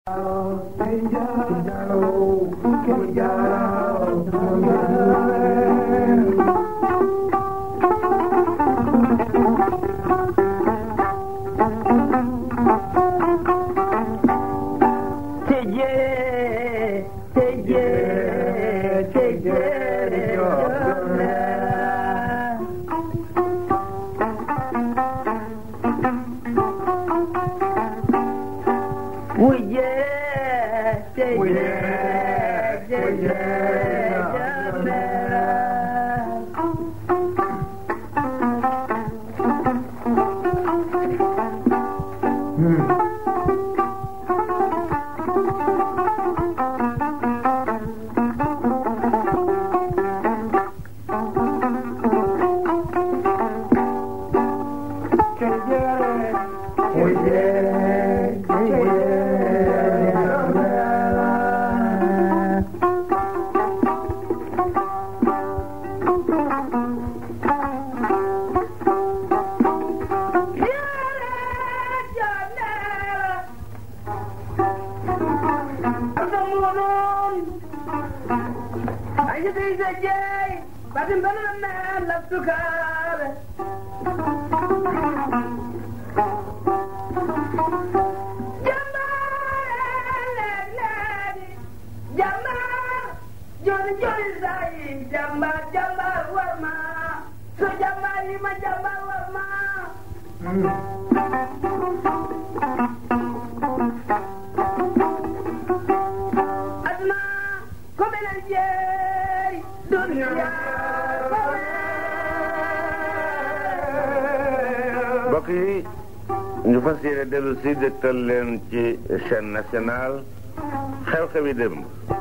mbokk yi ñu fas yéene dellu si dégtal leen ci chaîne nationale xew-xewi démb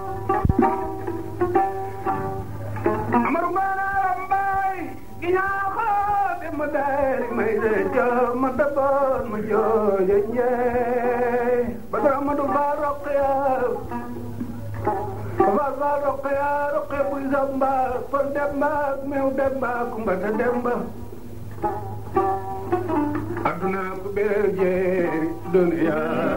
amaru maanaam mbaay gi ñaaxoo bi mu deeri may de joo ma daboon ma joojo njee ba dara ma du faa roqiya ba faa roqiya roqiya buy samba fon demba meew demba kumba ta demba aduna ko bee jeeri duniya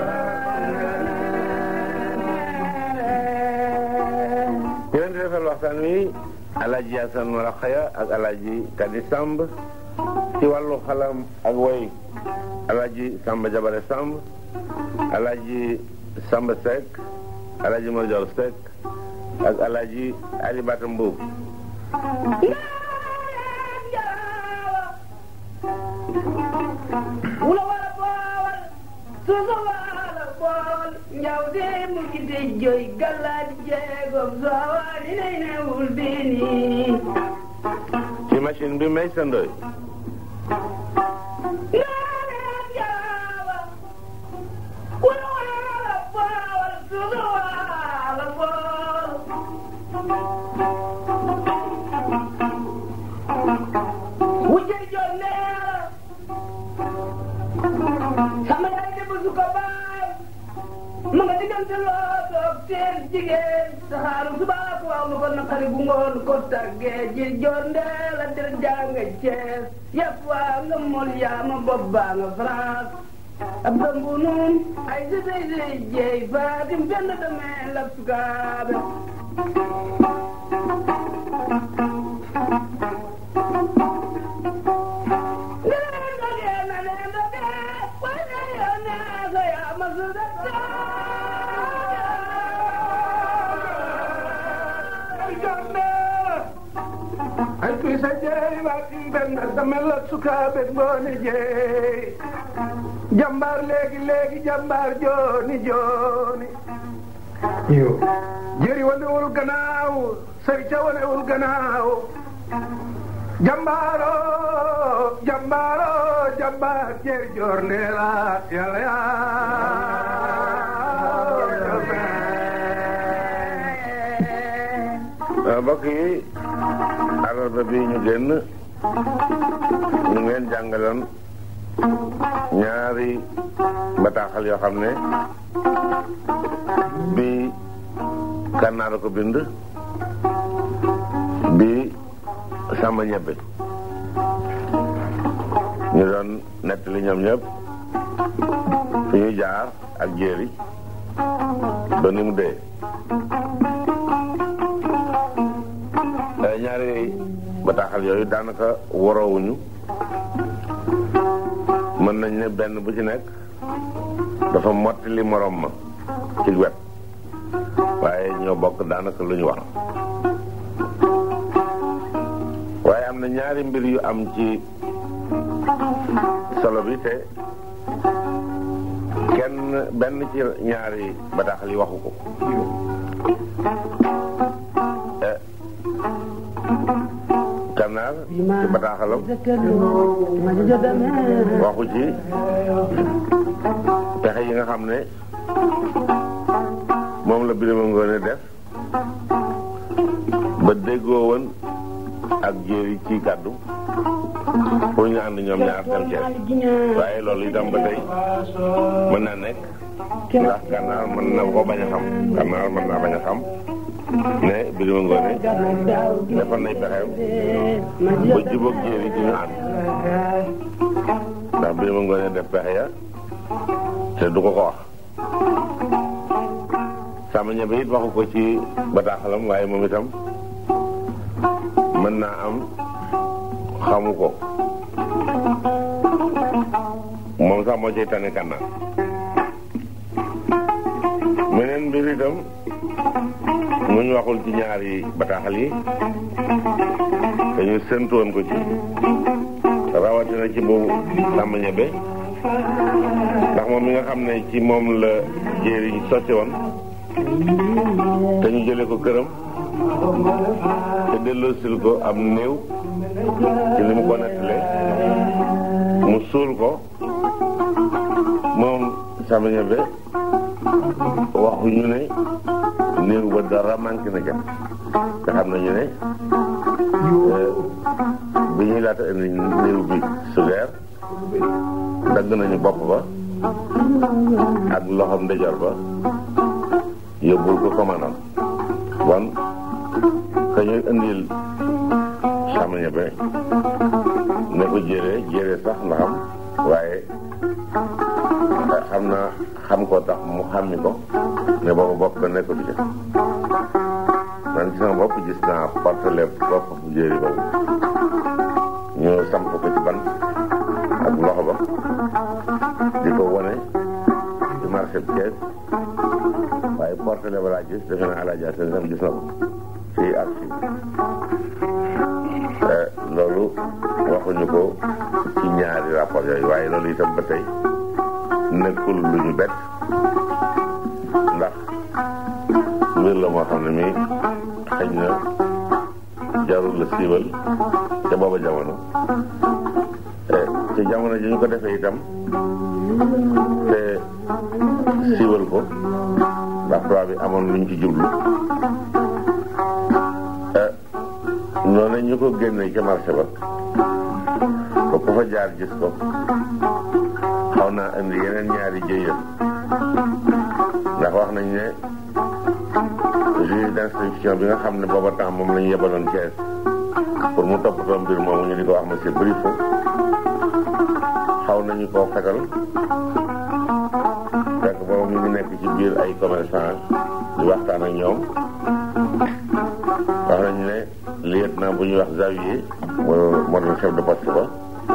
ñu leen di defal waxtaan wi alaaji Asan Maraxaya ak alaaji Kadi Samb ci wàllu xalam ak woy alaaji Samba Jabare Samb alaaji Samba Seck alaaji Madior Seck ak alaaji Ali Bata Mbuub wula wala boowal suusa wala bool njaw de mu gide joy gallaadi jeegom soowaani nay newul bini ci machine bi may sandoy naanen jaawa wula wala boowal suusa wala bool wujjay joon neera sama yaay de bu suka baay ma nga diggante loo toog seen jigéen saxaaru subaa ko wax lu ko naqari bu ngoon ko tàggee ji joon ndee la der jànga Cees yàpp waa nga mol yaa ma bopp baa nga France ab dambu nun ay si say say jeey faatim fenn demee lab sukaabe ay kuy sa jeey waatim benn damel la sukaabe ngoone jeey jambaar léegi léegi jambaar jooni jooni jëri wanewul gannaaw sëri ca wanewul gannaaw jambaaro jambaaro jambaar jeeri joor ndeela yàlla yaa mbokk yi àllarba bi ñu génn ñu ngi leen jàngaloon ñaari bataaxal yoo xam ne bi kànnaar ko bind bi sàmba ñebbe ñu doon nettali ñoom ñëpp fi ñu jaar ak jéeri ba ni mu dee ñaari bataaxal yooyu daanaka waroowuñu mën nañ ne benn bu ci nekk dafa mottali morom ma ci wet waaye ñoo bokk daanaka lu ñu wax waaye am na ñaari mbir yu am ci solo bi te kenn benn ci ñaari bataaxal yi waxu ko kannaar ci bataaxalam waxu ci pexe yi nga xam ne moom la Birima Ngoone def ba déggoo woon ak jéeri ci kàddu pour ñu ànd ñoom ñaar dem Cees waaye loolu itam ba tey mën naa nekk ndax gànnaar mën na ko bañ a xam gànnaar mën naa bañ a xam ne Birima Ngoone defoon nay pexeem ba jubóog jéeri ci ñu ànd ndax Birima Ngoone def pexe ya te du ko ko wax sama ñebe it waxu ko ci bataaxalam waaye moom itam mën naa am xamu ko moom sax moo ciy tane kànnaar meneen mbir itam mu ñu waxul ci ñaari bataaxal yi dañu séntu woon ko ci rawatina ci boobu sàmm ñebe ndax moom mi nga xam ne ci moom la jéeri sotti woon te ñu jële ko këram te delloosil ko am néew ci li mu ko nettalee mu suul ko moom sama ñebe waxu ñu ne néew ba dara manqué na ca te xam nañu ne bi ñuy laata indi néew bi sugeer dagg nañu bopp ba ak loxom ndeyjoor ba yóbbul ko commandant bon ka ñuy indil sama ñebe ne ko jëree jëree sax ndaxam waaye xam naa xam ko tax mu xàmmi ko ne boobu bopp ba nekk du ca man ci sama bopp gis naa portele bopp bu jéeri boobu ñu samp ko ci ban ak loxo ba di ko wone ci marché bi Thiès waaye portele ba laa gis defe naa alaaja seen sam gis na ko fii ak fii loolu waxuñu ko ci ñaari rapport yooyu waaye loolu itam ba tey nekkul lu ñu bett ndax mbir la moo xam ne mi xëy na jarul la siiwal ca booba jamono ci jamono ji ñu ko defee itam te siiwal ko ndax tubaab bi amoon luñ ci jublu noonu ñu ko génnee ca marché ba ba ku fa jaar gis ko xaw naa indi yeneen ñaari jëyam ndax wax nañ ne juge d'instruction bi nga xam ne booba temps moom lañu yebaloon Thiès pour mu toppatoo mbir moomu ñu di ko wax monsieur Brifo xaw nañu koo fetal fekk boobu mu ngi nekk ci biir ay commerçant di waxtaan ak ñoom wax nañu ne lieutenant bu ñuy wax Xavier moo moo doon chef de poste ba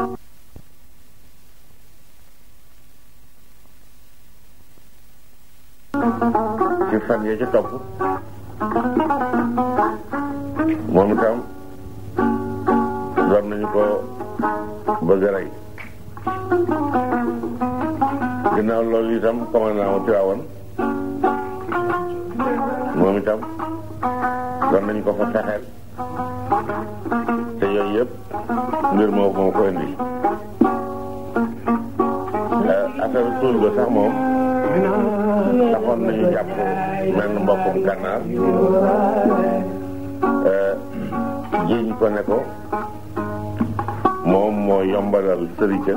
ci fan yee ci topp moom itam doon nañu ko bëgg a rey ginnaaw loolu itam commandant wu Tiwaawan moom itam doon nañu ko fa fexeel te yooyu yëpp mbir moo moo ko indi affaire tuul ba sax moom taxoon nañu jàpp mel ni mbokkum gànnaar jiiñ ko ne ko moom moo yombalal sërica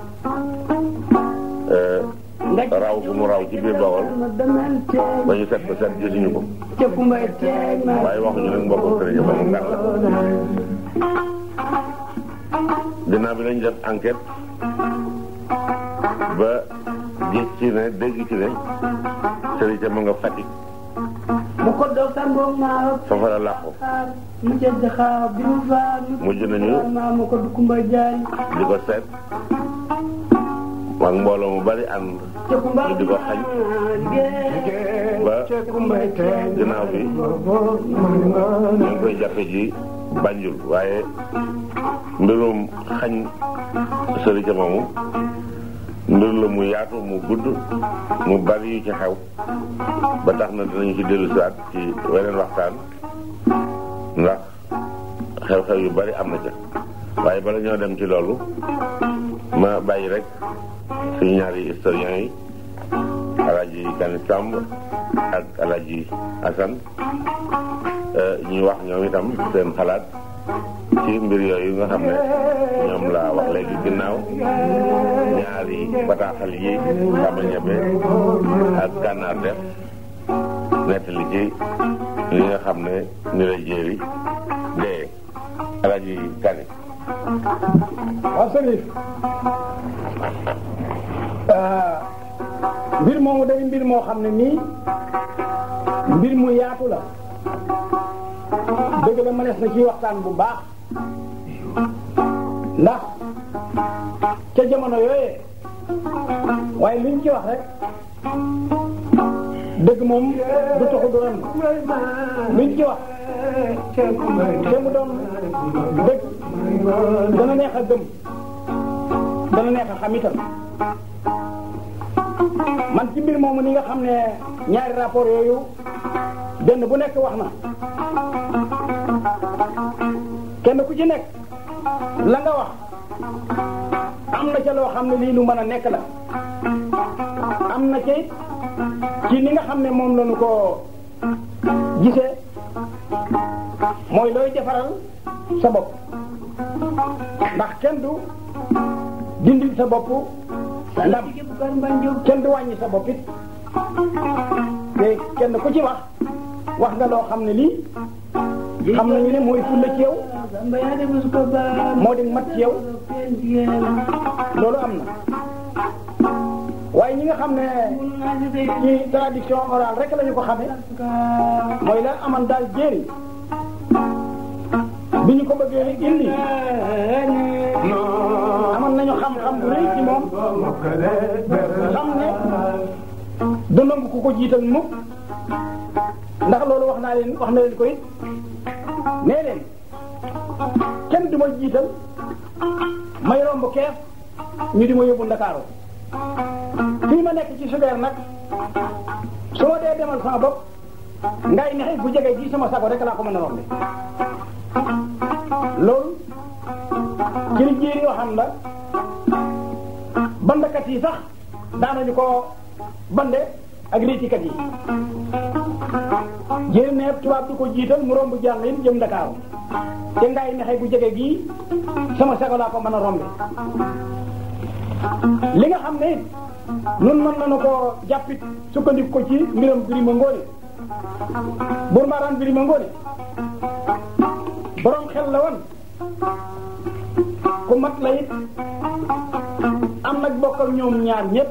raw gu mu raw ci biir Bawol ba ñu set ko set gisuñu ko waaye waxuñu nag mbokkum sërica ba mu gànnaar ginnaaw bi lañ def enquête ba gis ci ne dégg ci ne sëriñ ca ma nga Fatick mu ko doog tàngoog maa foofa la làqu mu jënd xaar bi mu faar mujj nañu maa mu ko du kumba jaay di ko seet ak mbooloo mu bari ànd ca kumba ñu di ko xañ ba ginnaaw bi ñu ngi koy jàppe ji Banjul waaye mbirum xañ sëriñ ca moomu mbir la mu yaatu mu gudd mu bari yu ci xew ba tax na dinañu ci dellu siwaat ci weneen waxtaan ndax xew-xew yu bari am na ca waaye bala ñoo dem ci loolu ma bàyyi rek suñu ñaari historiens yi Alaaji Kani Samb ak Alaaji Asan ñuy wax ñoom itam seen xalaat ci mbir yooyu nga xam ne ñoom laa wax léegi ginnaaw ñaari bataaxal yi Samba Ñabe ak Gànnaar def nettali ci li nga xam ne ni la jéeri dee Alaaji Kani waaw sëriñ mbir moomu day mbir moo xam ne nii mbir mu yaatu la dëgg la mënees na ci waxtaan bu baax ndax ca jamono yooyee waaye luñ ci wax rek dëgg moom du taxu du ren luñ ci wax te mu doon dëgg dana neex a gëm dana neex a xam itam man ci mbir moomu ni nga xam ne ñaari rapport yooyu benn bu nekk wax na kenn ku ci nekk la nga wax am na ca loo xam ne lii lu mën a nekk la am na ca it ci ni nga xam ne moom lañu ko gisee mooy looy defaral sa bopp ndax kenn du dindil sa bopp ndam kenn du wàññi sa bopp it te kenn ku ci wax wax nga loo xam ne lii xam nañu ne mooy fulla ci yow moo di mat ci yow loolu am na waaye ñi nga xam ne ci tradition orale rek lañu ko xamee mooy la aman daal jéeri bi ñu ko bëggee indi amoon nañu xam-xam bu rëy ci moom xam ne du nangu ku ko jiital mukk ndax loolu wax naa leen wax na leen ko it nee leen kenn du ma jiital may romb kees ñu di ma yóbbu Ndakaaru fii ma nekk ci sugeer nag su ma dee demal sama bopp ngay nexe bu jege ji sama sago rek laa ko mën a rombe loolu ci li jéeri yoo xam la bandkat yi sax daanañu ko bande ak réetikat yi jéeri ne tubaab du ko jiital mu romb jàng yi jëm Ndakaaru te ngay nexe bu jege gii sama sago laa ko mën a rombe li nga xam ne it nun mën nañu ko jàppit sukkandiku ko ci mbiram Birima Ngóone Buur Mbaraan Birima Ngóone borom xel la woon ku mat la it am nag bokk ak ñoom ñaar ñëpp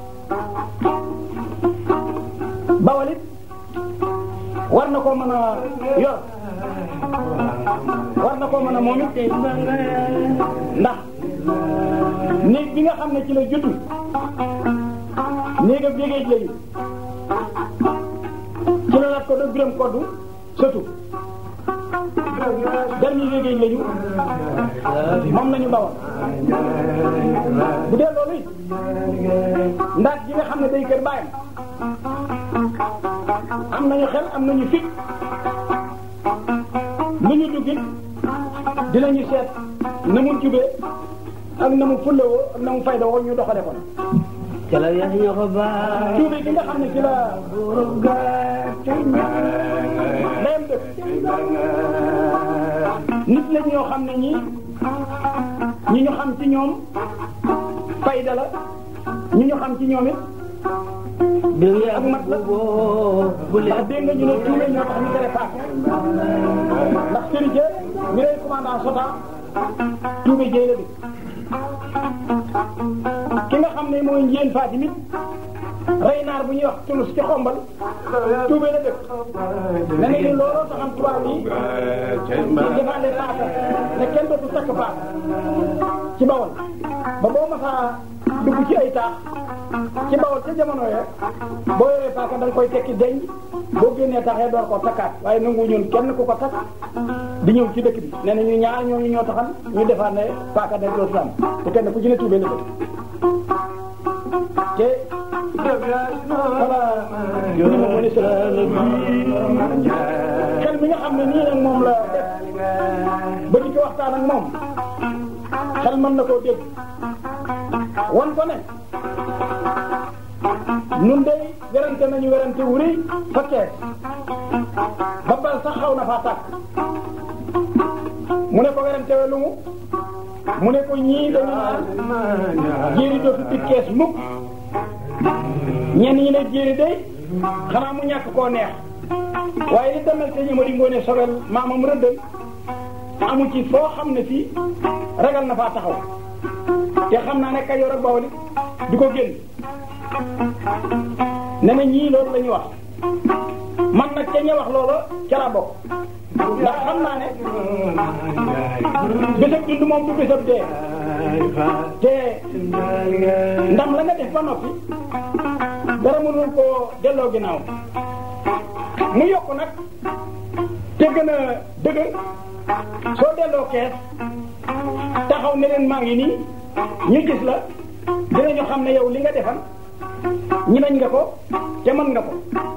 bawal it war na koo mën a yor war na koo mën a moom it ndax néeg bi nga xam ne ci la juddu néeg ab yégéej lañu ci la lat ko da biram koddu sëtu garmi yégéej lañu moom nañu bawal bu dee loolu it ndaat gi nga xam ne day kër bàyyam am nañu xel am nañu fit lu ñu duggit dinañu seet na mu jubee ak na mu fullawoo ak na mu faydawoo ñu doxale ko cala yax ña ko baa tuubi gi nga xam ne ci la buurub gàtte layam dëkk nit la ñoo xam ne ñii ñi ñu xam ci ñoom fayda la ñi ñu xam ci ñoom it dëgg ya ak mat la boo bu ndax leen dégg nga ñu ne tuube ñoo tax ñu tere paak ndax sëriñ ca mi rey commandant Sota tuube jéy la dëkk ki nga xam ne mooy njéen Fatimit rey naar bu ñuy wax tulus ci xombal tuubee la dëkk ne nañu looloo taxam tubaab yi di defaale paaka ne kenn dootu takk paaka ci bawol ba boo masaa dugg ci ay taax ci bawol ca jamono ya boo yoree paaka da nga koy tekki denc boo génnee taxee door koo takkaat waaye nangu ñun kenn ku ko takk di ñëw ci dëkk bi nee na ñu ñaar ñooñu ñoo taxan ñu defaat ne paaka day dootu am te kenn ku ci ne tuubee la dëkk te voilà ñu ma ko ni xel mi nga xam ne nii nag moom la def ba di ko waxtaan ak moom xel mën na koo dégg wan ko ne nun day werante nañu werante wu rëy fa kees ba bal sax xaw na faa tàkk mu ne ko werante we lu mu mu ne ko ñii dañu naan jéeri dootu di kees mukk ñenn ñi ne jéeri day xanaa mu ñàkk koo neex waaye li demal te ñëma di ngoone sobel maamam rëddal amu ci foo xam ne fii ragal na faa taxaw te xam naa ne Kajoor ak Bawol du ko génn ne na ñii loolu la ñu wax man nag ca ña wax loola ca laa bokk ndax xam naa ne bésab dund moom du bésab dee te ndam la nga def ba noppi dara mënul koo delloo ginnaaw mu yokk nag te gën a dëgër soo delloo kees taxaw ne leen maa ngi nii ñu gis la dinañu xam ne yow li nga defal ñi nañ nga ko te mën nga ko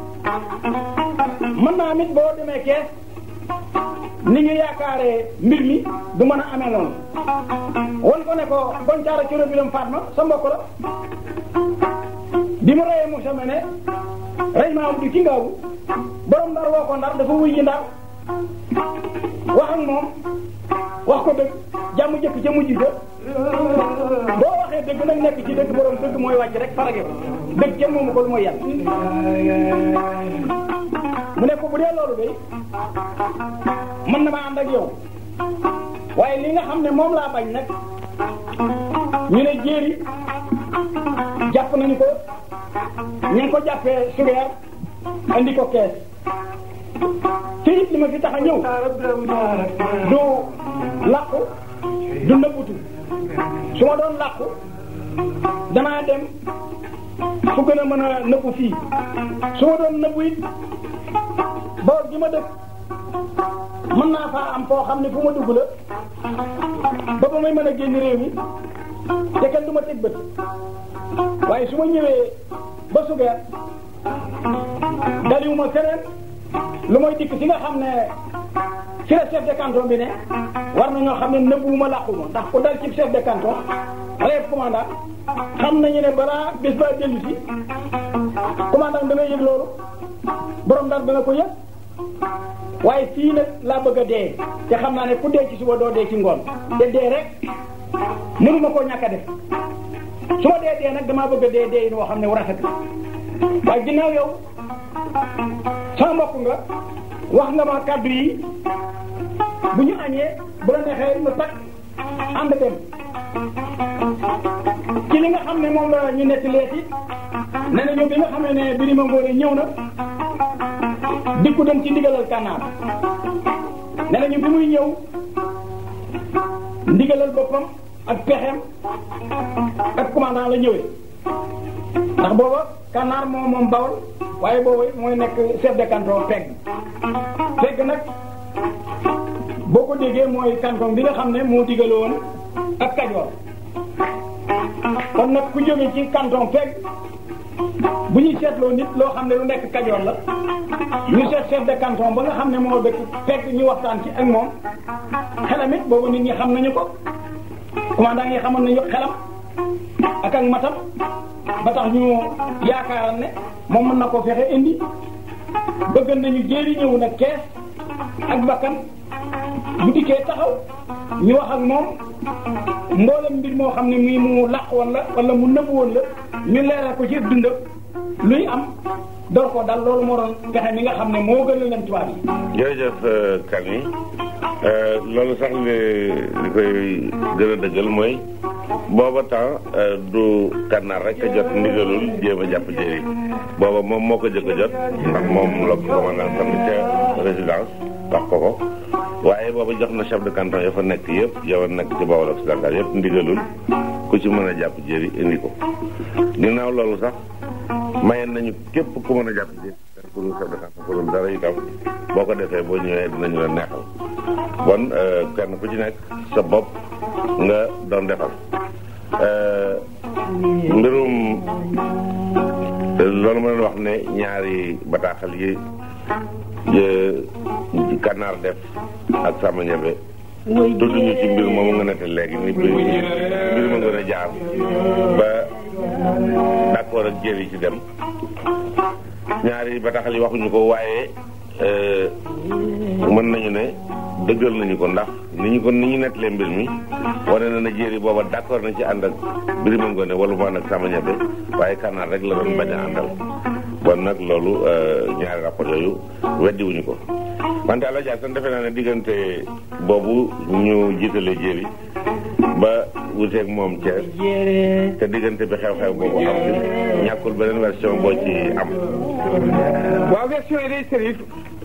mën naa mit boo demee kees ni ñu yaakaaree mbir mi du mën a amee noonu won ko ne ko goncaara coro bi lam faat ma sa mbokk la bi mu reyee mu sama ne rey maa du ci ngaawu borom ndar woo ko ndar dafa wuy ji ndar wax ak moom wax ko dëgg jàmm jëkk ca mujj ga boo waxee dëgg nag nekk ci dëgg borom dëgg mooy wàcc rek farage ko dëgg kenn moomu ko lu mooy yàlla mu ne ko bu dee loolu day mën na ma ànd ak yow waaye li nga xam ne moom laa bañ nag ñu ne jéeri jàpp nañu ko ñu ngi ko jàppee sugeer andi ko kees te it li ma fi tax a ñëw du làqu du nëbbutu su ma doon làqu danaa dem fu gën a mën a nëbbu fii su ma doon nëbbu it boor gi ma dëkk mën naa faa am foo xam ne fu ma dugg la ba ba may mën a génn réew mi te kenn du ma teg bët waaye su ma ñëwee ba sugeer daliwuma feneen lu mooy dikk si nga xam ne ci la chef de canton bi ne war na ñoo xam ne nëbbuwuma làquma ndax ku dal ci chef de canton rêve commandant xam nañu ne balaa bés ba dellu si commandant dana yëg loolu borom daal dana ko yëg waaye fii nag laa bëgg a dee te xam naa ne ku dee ci suba doo dee ci ngoon te dee rek mënuma koo ñàkk a def su ma dee dee nag damaa bëgg a dee dee yi moo xam ne wu rafet la waaye ginnaaw yow sama mbokk nga wax nga ma kàddu yi bu ñu añee bu la neexee lu takk ànd dem ci li nga xam ne moom la ñu nekk leeti nee na ñoom bi nga xam ne Birima Ngóone ñëw na dikku dem ci ndigalal kànnaar nee na ñu bi muy ñëw ndigalal boppam ak pexeem ak commandant la ñëwee ndax booba kànnaar moo moom bawol waaye boobu mooy nekk chef de canton pegg pegg nag boo ko déggee mooy canton bi nga xam ne moo digale woon ak kajoor kon nag ku jóge ci canton pegg bu ñuy seetloo nit loo xam ne lu nekk kajoor la ñu seet chef de canton ba nga xam ne moo dëkk pegg ñu waxtaan ci ak moom xelam it boobu nit ñi xam nañu ko commandant yi xamoon nañu xelam ak ak matam ba tax ñu yaakaaral ne moom mën na koo fexe indi bëgg nañu jéeri ñëw nag kees ak bakkan bu dikkee taxaw ñu wax ak moom mboolem mbir moo xam ne mii mu làq woon la wala mu nëbb woon la ñu leeral ko ci dundam luy am door koo dal loolu moo doon pexe mi nga xam ne moo gën a leen tubaab yi. jërëjëf kan yi loolu sax li li koy gën a dëggal mooy booba temps du kànnaar rek a jot ndigalul jéem a jàpp jëri booba moom moo ko jëkk a jot ndax moom la ko commandant tamit ca résidence wax ko ko waaye booba jox na chef de canton ya fa nekk yëpp yow nekk ci Bawol occidental yëpp ndigalul ku ci mën a jàpp jëri indi ko ginnaaw loolu sax mayen nañu képp ku mën a jàpp jëri pour chef de canton pour dara itam boo ko defee boo ñëwee dinañu la neexal bon kenn ku ci nekk sa bopp nga doon defal mbirum loolu ma doon wax ne ñaari bataaxal yi kànnaar def ak sama ñebe tudd ñu ci mbir moomu nga nette léegi ni mbir mbir ma gën a jaar ba d'accord ak jëri ci dem ñaari bataaxal yi waxuñu ko waaye mën nañu ne dëggal nañu ko ndax ni ñu ko ni ñu nettalee mbir mi wane na na jéeri booba d'accord na ci ànd ak Birima Ngone wala mu ànd ak Samba Ñebe waaye kànnaar rek la doon bañ a àndal bon nag loolu ñaari rapport yooyu weddi wuñu ko wante àlla jaar san defe naa ne diggante boobu ñu jiitalee jéeri ba wuteeg moom Thiès te diggante bi xew-xew boobu am ci ñàkkul beneen version boo ci am waaw version yi day sërif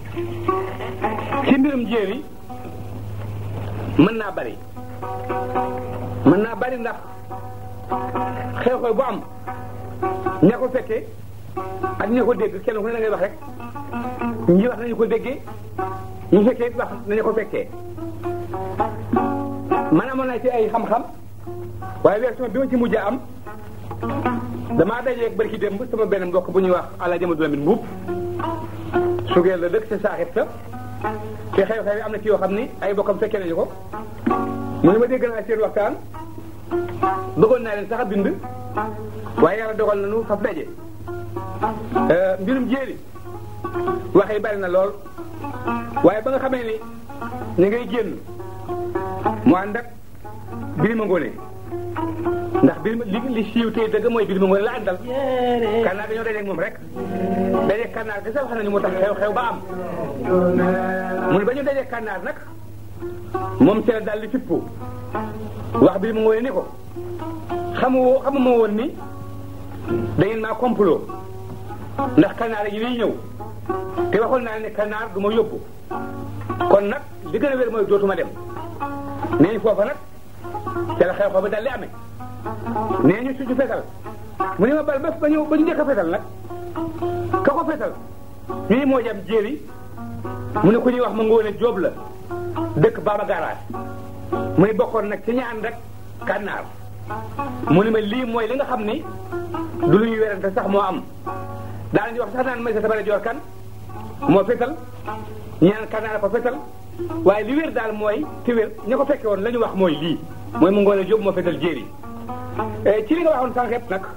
ci mbirum jéeri mën naa bari mën naa bari ndax xew-xew bu am ña ko fekkee ak ña ko dégg kenn ku ne da ngay wax rek ñi wax nañu ko déggee ñu fekkee wax nañu ko fekkee man amoon naa ci ay xam-xam waaye version bi ma ci mujj a am damaa dajeeg barki démb sama benn mbokk bu ñuy wax ala jama dulamit mbuub sugeel la dëkk ca saaxit sa te xew-xew yi am na ci yoo xam ni ay bokkam fekkee nañu ko mu ne ma dégg naa seen waxtaan bëggoon naa leen sax a bind waaye yàlla dogal na nu faf daje mbirum jéeri wax yi bari na lool waaye ba nga xamee ni ñu ngay génn mu ànd ak Birima Ngone ndax Birima li li siiw tey dëgg mooy Birima Ngone la àndal kannaar dañoo dajeeg moom rek dajeeg kannaar gi sax wax nañu moo tax xew-xew ba am mu ne ba ñu dajeeg kannaar nag moom ci la daal di fippu wax Birima Ngone ni ko xamu xamu ma woon ni da ngeen maa complot ndax kanaar yi liy ñëw te waxoon naa ne kanaar du ma yóbbu kon nag li gën a wér mooy dootuma dem nee ñu foofa nag ca la xew xew ba dal li amee nee ñu suñu fetal mu ne ma bal ba ba ñu ba ñu njëkk a fetal nag ka ko fetal ñu ni moo jam jéeri mu ne ku ñuy wax ma ngoone jóob la dëkk Baba Garage mu ne bokkoon nag ci ñaan rek kànnaar mu ne ma lii mooy li nga xam ni du lu ñuy werante sax moo am daanañu wax sax naan may sa tabara joor kan moo fetal ñaan kànnaar ko fetal waaye li wér daal mooy te wér ña ko fekke woon la ñu wax mooy lii mooy mu ngoone jóob moo fetal jéeri ci li nga waxoon sànq yëpp nag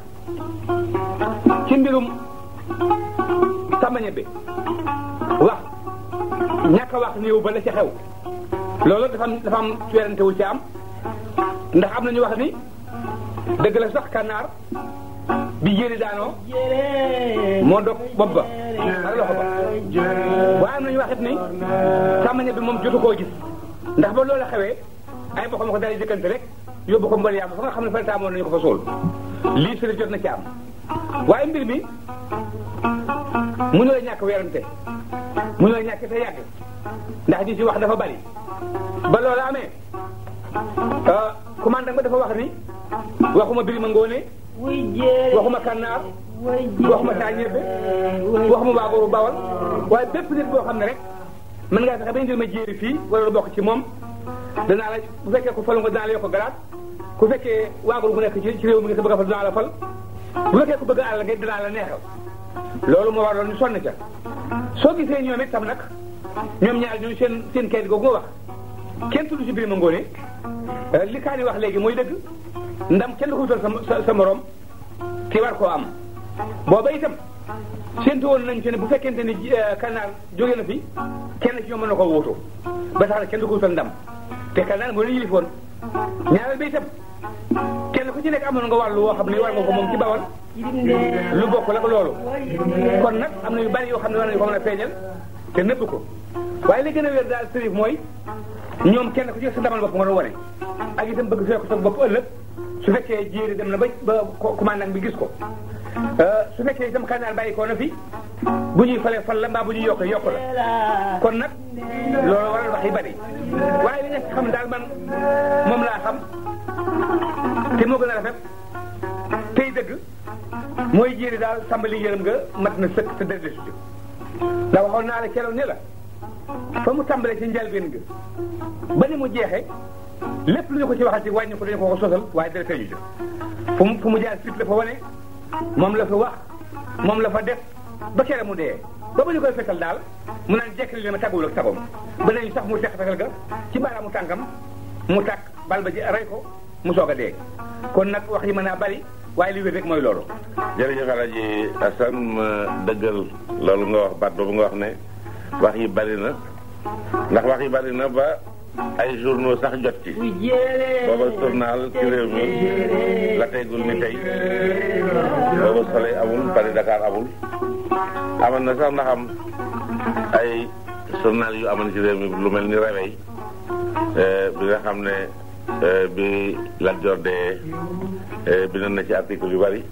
ci mbirum sàmbañe bi wax ñàkk a wax néew ba la ci xew loolu dafa am dafa am werante wu ci am ndax am na ñu wax ni dëgg la sax kànnaar bi jéeri daanoo moo dog bopp ba ak loxo ba waaye am na ñu waxit ni sàmbañe bi moom jotu koo gis ndax ba loolu xewee ay bokkam ko daal di jëkkante rek yóbbu ko mbal yàlla fa nga xam ne fa taamoon nañu ko fa suul lii si jot na ci am waaye mbir mi mu ñu la ñàkk werante mu ñu la ñàkk te yàgg ndax ñi ci wax dafa bari ba loolu amee commandant ba dafa wax ni waxuma Birima Ngone waxuma Kànnaar waxuma saa ñebe waxuma waagooru bawal waaye bépp nit boo xam ne rek mën ngaa fexe ba indil ma jéeri fii wala lu bokk ci moom danaa la bu fekkee ku falu nga danaa la yokk garaat ku fekkee waagul bu nekk ci ci réew mi nga sa bëgg a fal danaa la fal bu fekkee ku bëgg àll nga danaa la neexal loolu moo waraloon ñu sonn ca soo gisee ñoom itam nag ñoom ñaar ñooñu seen seen kayit googu nga wax kenn tudd ci Birima Ngone li kaa ni wax léegi mooy dëgg ndam kenn du ko wutal sa sa morom ki war koo am booba itam séntu woon nañ ci ne bu fekkente ni kanaar jóge na fi kenn ci ñoom mën na koo wuutu ba tax na kenn du ko wutal ndam te kanaar moo la yilifoon ñaareel ba itam kenn ku ci nekk amoon nga wàllu woo xam ne war nga ko moom ci bawal lu bokk la ko loolu kon nag am na yu bari yoo xam ne war nañu ko mën a feeñal te nëbb ko waaye li gën a wér daal sërif mooy ñoom kenn ku ci sa damal bopp nga doon wane ak itam bëgg fekk sa bopp ëllëg su fekkee jéeri dem na ba ba commandant bi gis ko su fekkee itam kanaar bàyyi ko na fi bu ñuy falee fal la mbaa bu ñuy yokk yokk la kon nag loolu waral wax yi bari waaye li nga xam daal man moom laa xam te moo gën a rafet tey dëgg mooy jéeri daal sàmbali yërëm nga mat na sëkk te dëgg su ndax waxoon naa la keroog ne la fa mu tàmbalee ci njalbeen ga ba ni mu jeexee lépp lu ñu ko ci waxal ci wàññi ko dañu ko ko sosal waaye dara tëju fu mu fu mu jaar fit la fa wane moom la fa wax moom la fa def ba kere mu dee ba ba ñu koy fetal daal mu naan jekkali ne ma tàgguwul ak sagoom ba nañu sax mu teq fetal ga ci baaraamu tànkam mu tàkk bal ba ji rey ko mu soog a dee kon nag wax yi mën naa bari waaye li wér rek mooy loolu jërëjëf Alaaji Asan ma dëggal loolu nga wax baat boobu nga wax ne wax yi bari na ndax wax yi bari na ba ay journaux sax jot ci booba journal ci réew mi la teygul ni tey booba Soleil amul Paris Dakar amul amoon na sax ndax am ay journal yu amoon ci réew mi lu mel ni Réveil bi nga xam ne bi Lat Joor dee bindoon na ci article yu bari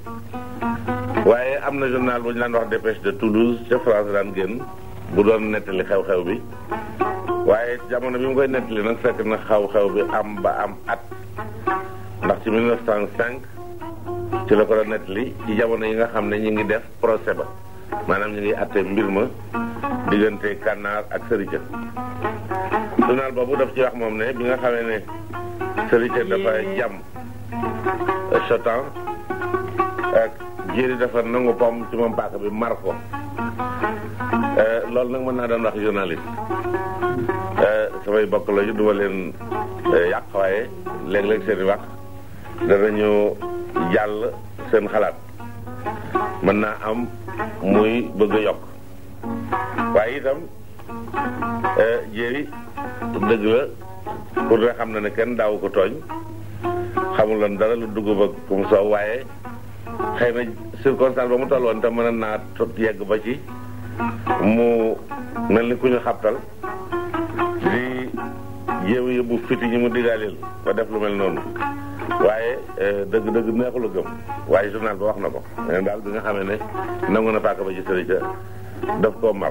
waaye am na journal bu ñu daan wax Dépêche de Toulouse ca France daan génn bu doon nettali xew-xew bi waaye jamono bi mu koy nettali nag fekk na xew-xew bi am ba am at ndax ci 1905 ci la ko doon nettali ci jamono yi nga xam ne ñu ngi def procès ba maanaam ñu ngi atte mbir ma diggante Kànnaar ak Sëricë journal boobu daf ci wax moom ne bi nga xamee ne Sëricë dafa jàmm Chotan ak jéeri dafa nangu pom ci moom paaka bi mar ko loolu nag mën naa doon wax journaliste samay bokk la ñu duma leen yàq waaye léeg-léeg seen i wax danañu jàll seen xalaat mën naa am muy bëgg a yokk waaye itam jéeri dëgg la pour nga xam na ne kenn daawu ko tooñ xamul lan dara lu dugg ba kum soow waaye xëy na circonstance ba mu toll woon te mën naa yegg ba ci mu mel ni ku ñu xabtal di jéem yóbbu fiti ñi mu digaaleel ba def lu mel noonu waaye dëgg-dëgg neexul a gëm waaye journal ba wax na ko mais daal bi nga xamee ne nangu na paaka ba ci sëri ca daf koo mar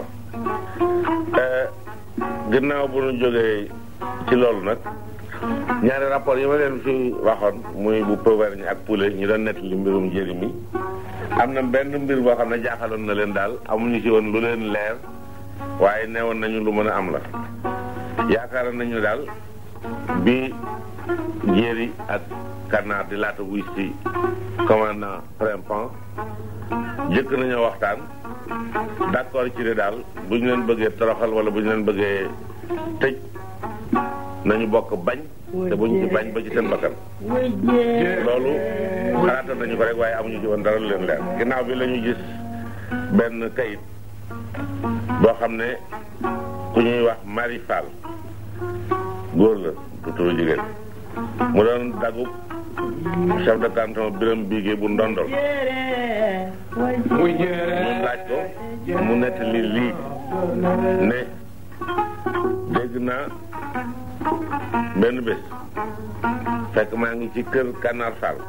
ginnaaw bu ñu jógee ci loolu nag ñaari rapport yi ma leen fi waxoon muy bu Pauvergne ak Poulet ñu doon nettali mbirum njëri mi am na benn mbir boo xam ne jaaxaloon na leen daal amuñu ci woon lu leen leer waaye neewoon nañu lu mën a am la yaakaar nañu daal bi njéeri ak Kànnaar di laata wuy si commandant Prempeh jëkk nañoo waxtaan d'accord ci ne daal bu ñu leen bëggee toroxal wala bu ñu leen bëggee tëj nañu bokk bañ te bu ñu ci bañ ba ci seen bakkan loolu xalaatoon nañu ko rek waaye amuñu ci woon dara lu leen leer ginnaaw bi la ñu gis benn kayit boo xam ne ku ñuy wax Marie Fall góor la du turu jigéen mu doon dagub chef de canton Birame Bigué bu ndondol muy mu laaj ko mu nettali lii ne dégg naa benn bés fekk maa ngi ci kër Kànnaar Fall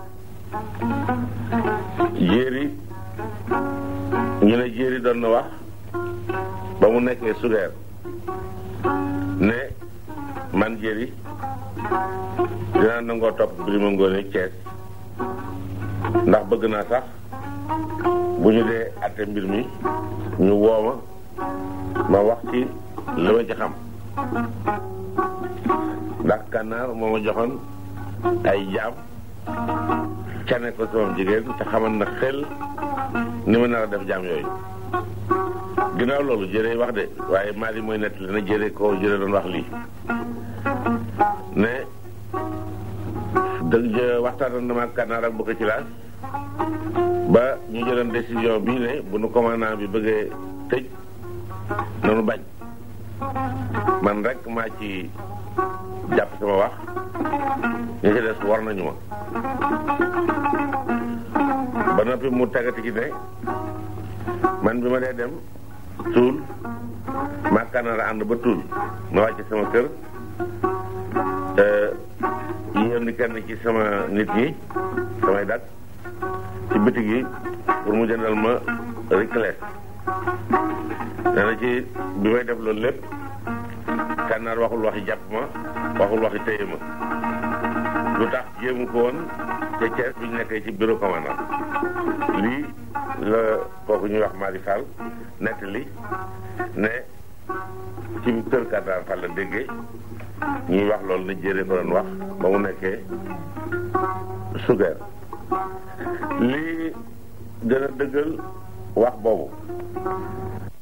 jéeri ñu ne jéeri doon na wax ba mu nekkee sugeer ne man jéeri dinaa nangoo topp Birima Ngoone Cees ndax bëgg naa sax bu ñu dee atte mbir mi ñu wooma ma wax ci li ma ci xam ndax kànnaar moo ma joxoon ay jaam cane ko sama jigéen te xamal na xel ni ma nar a def jaam yooyu ginnaaw loolu jëree wax de waaye Mali mooy nettali na jëree ko jëree doon wax lii ne dëgg waxtaan na ma ak kànnaar ak bëgg ci laas ba ñu jëloon décision bii ne bu nu commandant bi bëggee tëj nanu bañ man rek maa ci jàpp sama wax ñi ci des war nañu ma ba noppi mu tegati ci ne man bi ma dee dem tuul maa kanaara ànd ba tuul ma wàcc sama kër yónni kenn ci sama nit ñi samay dak ci bitig yi pour mu jëndal ma riclet nee na ci bi may def loolu lépp kànnaar waxul waxi jàpp ma waxul waxi téye ma lu tax jéemu ko woon ca Thiès bi ñu nekkee ci bureau commandant lii la kooku ñuy wax Mari Fall nettali ne ci kër kànnaar Fall la déggee ñuy wax loolu ne jëree ko doon wax ba mu nekkee sugeer lii gën a dëggal wax boobu